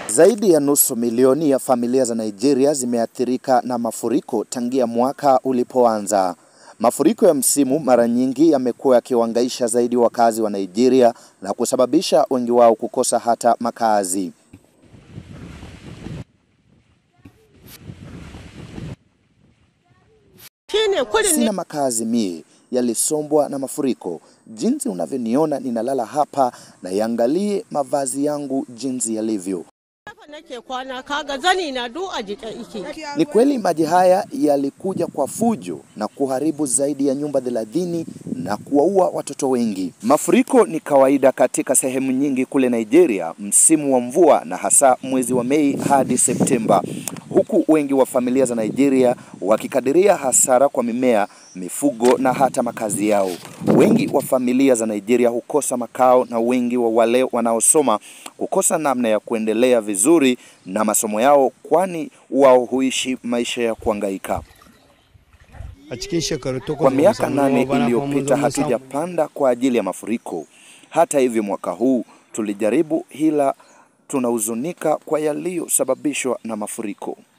Zaidi ya nusu milioni ya familia za Nigeria zimeathirika na mafuriko tangia mwaka ulipoanza. Mafuriko ya msimu mara nyingi yamekuwa yakiwahangaisha zaidi wakazi wa Nigeria na kusababisha wengi wao kukosa hata makazi. Sina makazi mie, yalisombwa na mafuriko. Jinsi unavyoniona ninalala hapa na iangalie mavazi yangu jinsi yalivyo. nake kwana kaga zani na du a jike ike. Ni kweli maji haya yalikuja kwa fujo na kuharibu zaidi ya nyumba thelathini na kuwaua watoto wengi. Mafuriko ni kawaida katika sehemu nyingi kule Nigeria msimu wa mvua na hasa mwezi wa Mei hadi Septemba, huku wengi wa familia za Nigeria wakikadiria hasara kwa mimea, mifugo na hata makazi yao. Wengi wa familia za Nigeria hukosa makao na wengi wa wale wanaosoma kukosa namna ya kuendelea vizuri na masomo yao, kwani wao huishi maisha ya kuhangaika. a cikin shekaru takwas Kwa ba mu miaka samu nane ruwa ba, na kuma mun iliyopita zo mun samu. hatujapanda kwa ajili ya mafuriko. Hata hivyo, mwaka huu tulijaribu, ila tunahuzunika kwa yaliyosababishwa na mafuriko.